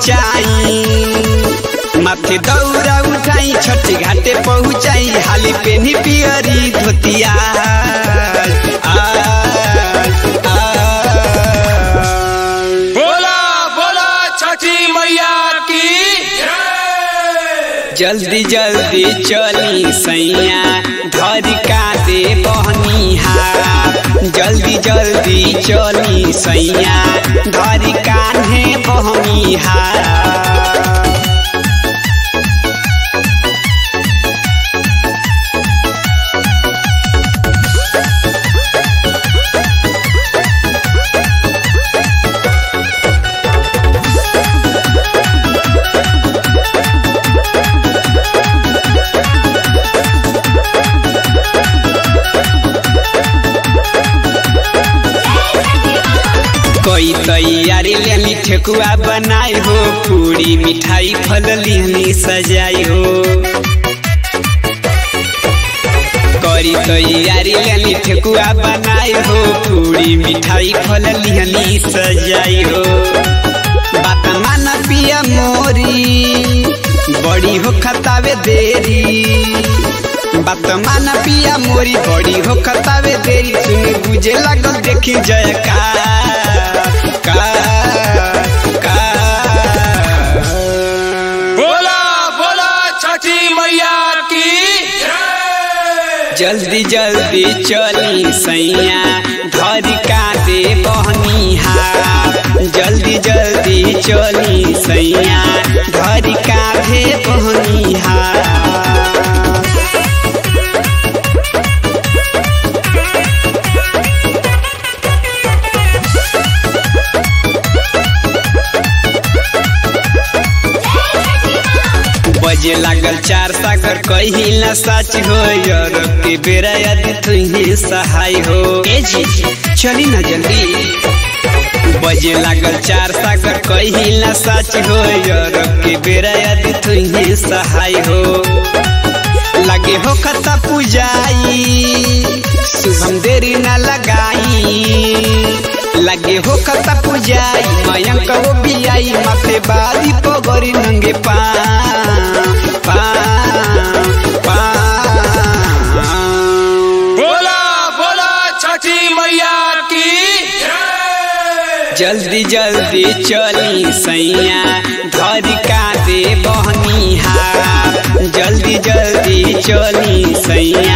पहुँचाई माथे दौरा उठाई छठी घाटे पहुँचाई हाली पेनी पियरी धोतिया बोला बोला छठी मैया की जल्दी जल्दी चली सैया धर का दे बहनी हाथ जल्दी जल्दी चली सैया धर कान्हे बहनी हाथ कोई तैयारी लेनी ठेकुआ बनाई हो पूरी मिठाई फल लेनी सजाई हो करी तैयारी लेनी ठेकुआ बनाई हो पूरी मिठाई फल लेनी सजाई हो बात मान पिया मोरी बड़ी हो खतावे देरी बात मान पिया मोरी बड़ी हो खतावे देरी सुन बुझे लागल देखी जय का का का बोला बोला छठी मैया की जल्दी जल्दी चली सैया धर का दे बहनी हाथ जल्दी जल्दी चली सैया धर का दे बहनी हाथ बजे लागल चार सागर कही न सच हो यार के बेरा यदि तुही सहाय हो ए जी चली न जल्दी बजे लागल चार सागर कही न सच हो यार के बेरा यदि तुही सहाय हो लगे हो खता पुजाई शुभम देरी न लगाई लगे हो खता पुजाई मयंक वो भी आई माथे बारी पगरी नंगे पा पा पा बोला बोला छठी मैया की जल्दी जल्दी चली सैया धर का दे बहनी हाथ जल्दी जल्दी चली सैया